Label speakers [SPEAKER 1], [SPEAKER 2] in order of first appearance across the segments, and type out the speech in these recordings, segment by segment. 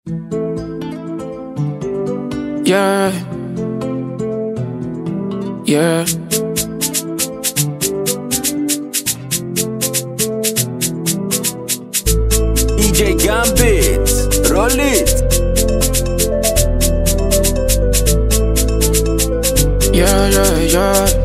[SPEAKER 1] Yeah. Yeah.
[SPEAKER 2] EJ Gambit, roll it.
[SPEAKER 1] Yeah, yeah, yeah.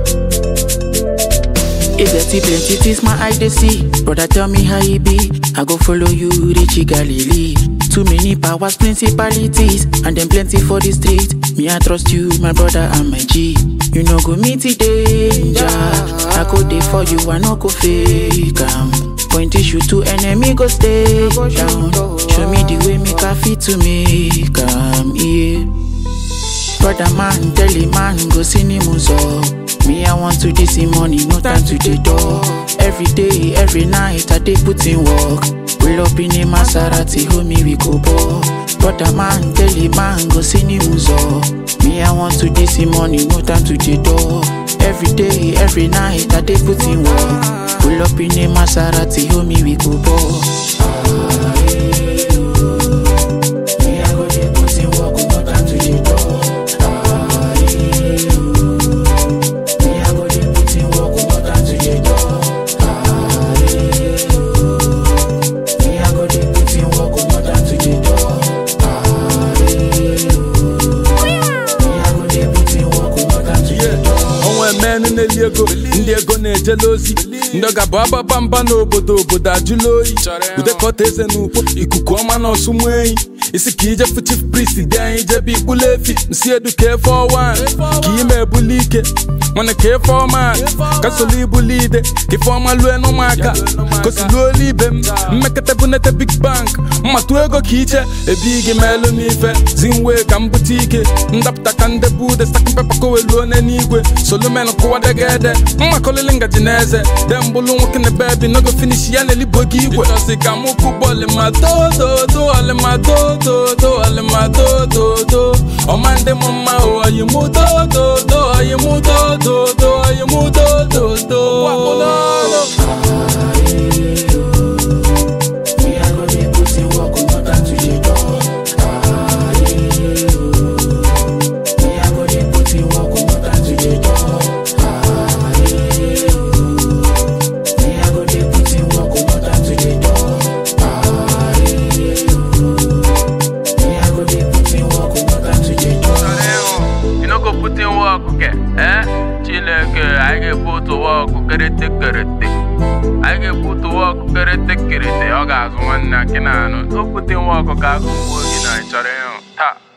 [SPEAKER 1] If there see plenty things my eye they see, brother tell me how it be. I go follow you, reach Galilee. Too many powers, principalities, and then plenty for the street. Me I trust you, my brother and my G. You know go meet the danger. I go there for you, I no go fake 'em. Point issue to enemy go stay down. Show me the way make a fit to make 'em, yeah. Brother man, tell a man, go see him so. Me, I want to this money, no time to the door. Every day, every night, I dey put in work. Pull up in a Maserati, homie, we go ball. Brother man, tell a man, go see him so. Me, I want to this money, no time to the door. Every day, every night, I dey put in work. Pull up in a Maserati, homie, we go ball. Me, I go dey put in work, no time to the door. Me, I go dey put in work, no time to the door. Me, I go dey put in work, no time to the door. Me, I go dey put in work, no time to the door.
[SPEAKER 3] onwe men na-eli ego ndị ego na-ejela ozi ndị ọ ga-abụ agbaba mba n'obodo obodo ajụla oyi udekọta eze n'ukpo ikuku ọma na ọsụmụ enyi isi ka ijefu chief priest dị anyị jebe ikpulu efi nsi edu ka efe ọwan ka ime ebuli ike mana ka efe ọma ka solo ibuli ide ka ife ọma lue n'ụmụaka kosiluolu ibe m mmekọta bunete big bank mmatụ ego ka iche ebi gị meelu m ife zinwe ka m bute ike ndapụta ka ndebu ude stakin pepa koweluo n'eluigwe solumen kụwadegede mmakolili ngaji na eze de mbụlụ nwoke na bebi nogo finish ya na-elibo gị igwe ịchọsi ka mụ kụbọ ọlịmadododo ọlịmadododo ọlịmadododo ọma ndị m mma o oyimudododo oyimudododo oyimudododo
[SPEAKER 1] Me, I go dey put in work, no time to the door. Me, I go dey put in work, no time to the door. Me, I go dey put in work, no time to the door. Me, I go dey put in work, no time to the door.
[SPEAKER 4] You no go put in work, okay? Eh? Chineke, I get put to work, kerete kerete. I get put to work, kerete kerete. Ọ ga-azụ nwanne akị na anụ. No put in work ka agụ mgbe oge na ịchọrọ ịhụ. Taa.